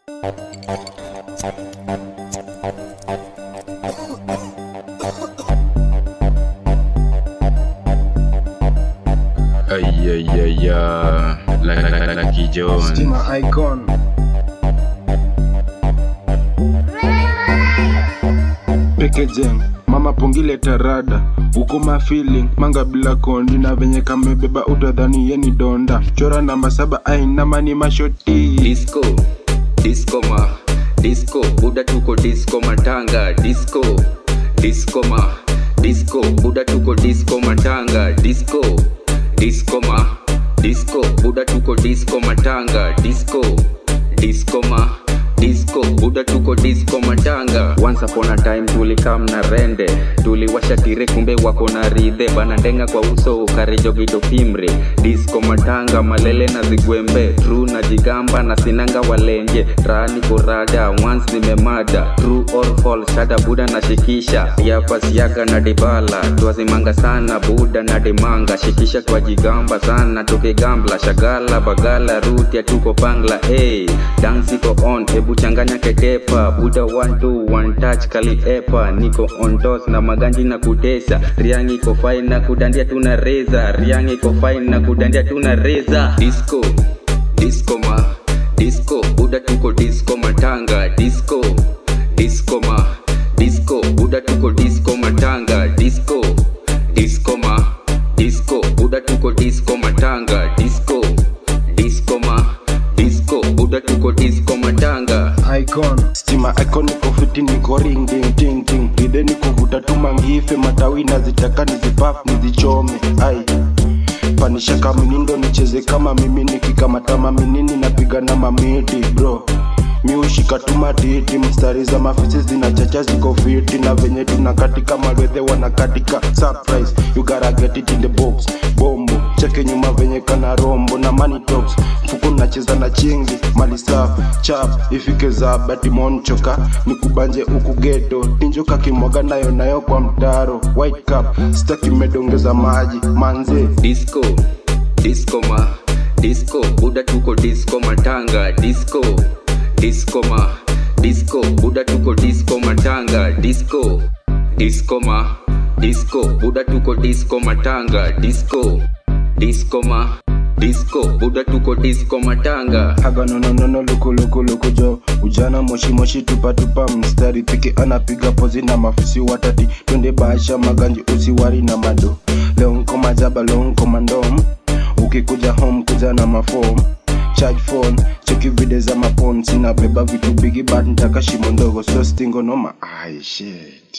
Ayayaya, Lucky John. Stima icon Packaging mama pungile tarada uko ma feeling manga bila kondi na venye kamebeba utadhani yeni donda chora namba saba ainama ni mashoti disco disco ma disco buda tuko disco matanga disco disco ma disco buda tuko disco matanga disco disco ma disco buda tuko disco matanga disco disco ma disco buda tuko disco matanga once upon a time tulikam na rende tuliwasha tire kumbe wako na ridhe bana ndenga kwa uso karijogito fimre disco matanga malele na zigwembe tru na jigamba na sinanga walenje rani korada once nimemada true or false shada buda na shikisha yapasiaga na dibala twazimanga sana buda na dimanga shikisha kwa jigamba sana tukigambla shagala bagala ruti tuko pangla hey, dance iko on hebu changanya ketepa buda one two one touch kali epa niko on toss na maganji na kutesa riangi iko fine na kudandia tuna reza riangi iko fine na kudandia tuna reza disco disco ma disco buda tuko disco matanga disco disco ma disco buda tuko disco matanga disco disco ma disco buda tuko disco matanga disco disco ma disco buda tuko disco matanga icon stima icon niko fiti niko ring ding ding ding ide niko vuta tu mangife matawi nazitaka nizipaf nizichome ai panisha kama minindo nicheze kama mimi nikikamata maminini napiga na mamiti bro miushika tu matiti mstari za mafisi zinachacha ziko fiti na venye tunakatika malwethe wanakatika surprise you gotta get it in the box bombo cheke nyuma venye kana rombo na money talks mfuko nacheza na chingi mali safi chap ifike za batimonchoka nikubanje huku geto tinjoka kimwaga nayo nayo kwa mtaro white cup staki medongeza maji manze disco disco ma disco buda tuko disco matanga disco disco ma disco buda tuko disco matanga disco disco ma disco buda tuko disco matanga disco disco ma disco buda tuko disco matanga haga nononono lukuluku jo ujana moshi moshi tupa tupa mstari piki anapiga pozi na mafisi watati twende basha maganji usiwari na mado leo nko majaba leo nko mandom ukikuja home kuja na mafom charge phone cheki video za mapon sina beba vitu bigi but ntaka shimo ndogo so stingo noma ai shit